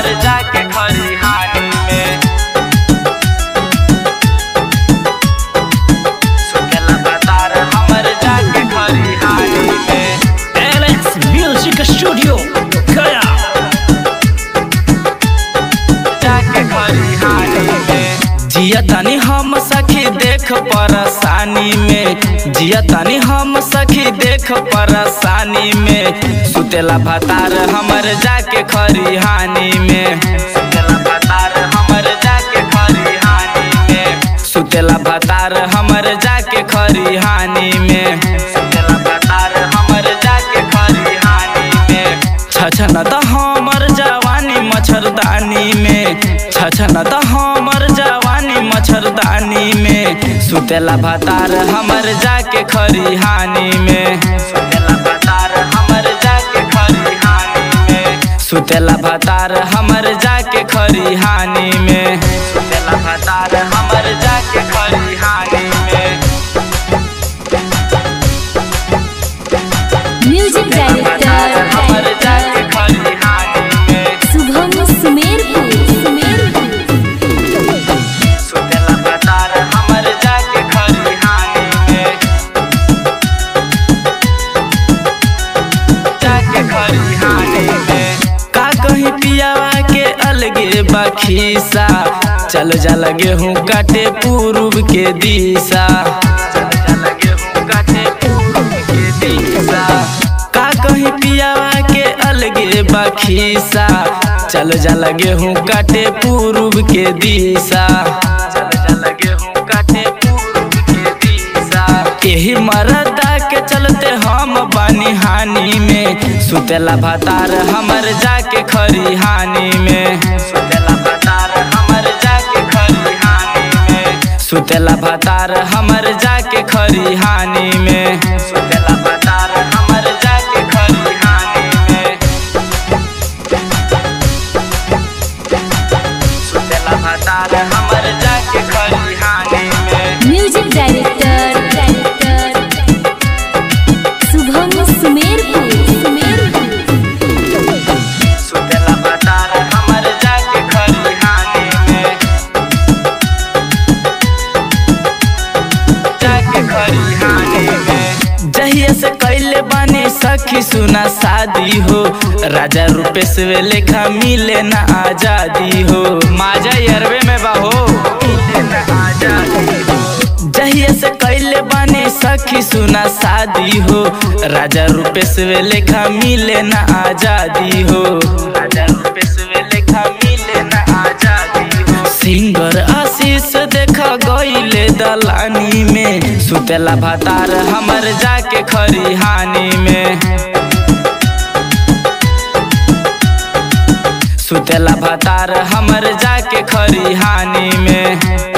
हमर जाके खरिहानी में सुतेला भतार हमर जाके खरिहानी में Alex Music Studio Gaya जाके खरिहानी में जिया तनी हम सखी देख परेशानी में जिया तनी हम सखी देख परेशानी में सुतेला भतार हमर जाके खरिहानी में सुतेला भतार हमर जाके खरिहानी में सुतेला भतार हमर जाके खरिहानी में सुतेला भतार हमर जाके खरिहानी में छछन त हमर जवानी मच्छरदानी में छछन त हमर जवानी मच्छरदानी में सुतेला भतार हमर जाके खरिहानी में सुतेला भतार हमर जाके खरिहानी में सुतेला भतार हमर जाके खरिहानी में सुतेला भतार हमर जाके खरिहानी में म्यूजिक भतार हमर जाके डायरेक्टर खरिहानी में शुभम सुमेरपुर सुमेरपुर सुतेला भतार हमर जाके खरिहानी में जाके खरिहानी में का कहीं पियावा के अलगे बखीसा चल जा लगे हूँ काटे पूर्व के दिशा चल जा लगे हूँ काटे पूर्व के दिशा का कहीं पियावा के अलगे बखीसा चल जा लगे हूँ काटे पूर्व के दिशा चल जा लगे हूँ काटे पूर्व के दिशा यही मरदा के चलते हम बानी हानि में सुतेला भतार हमर जाके खरिहानी में सुतेला भतार हमर जाके खरिहानी में सुतेला भतार हमर जाके खरिहानी में सुतेला भतार हमर जाके खरिहानी में सुतेला भतार हमर जाके खरिहानी में music director director Shubham Sumerpur Sumerpur सुतेला भतार हमर जाके खरिहानी में जाके खरिहानी में जहिया से कैले बानी सखी सुना शादी हो राजा रूपेश वे लेखा मिले ना आजादी हो माजा यरवे में बाहो मिले ना आजादी हो जहिया से कैले बानी सखी सुना शादी हो राजा रूपेश वे लेखा मिले ना आजादी हो राजा रूपेश वे लेखा मिले ना आजादी हो सिंगर आशीष देखा गईले दलानी में सुतेला भतार हमर जाके खरिहानी में सुतेला भतार हमर जाके खरिहानी में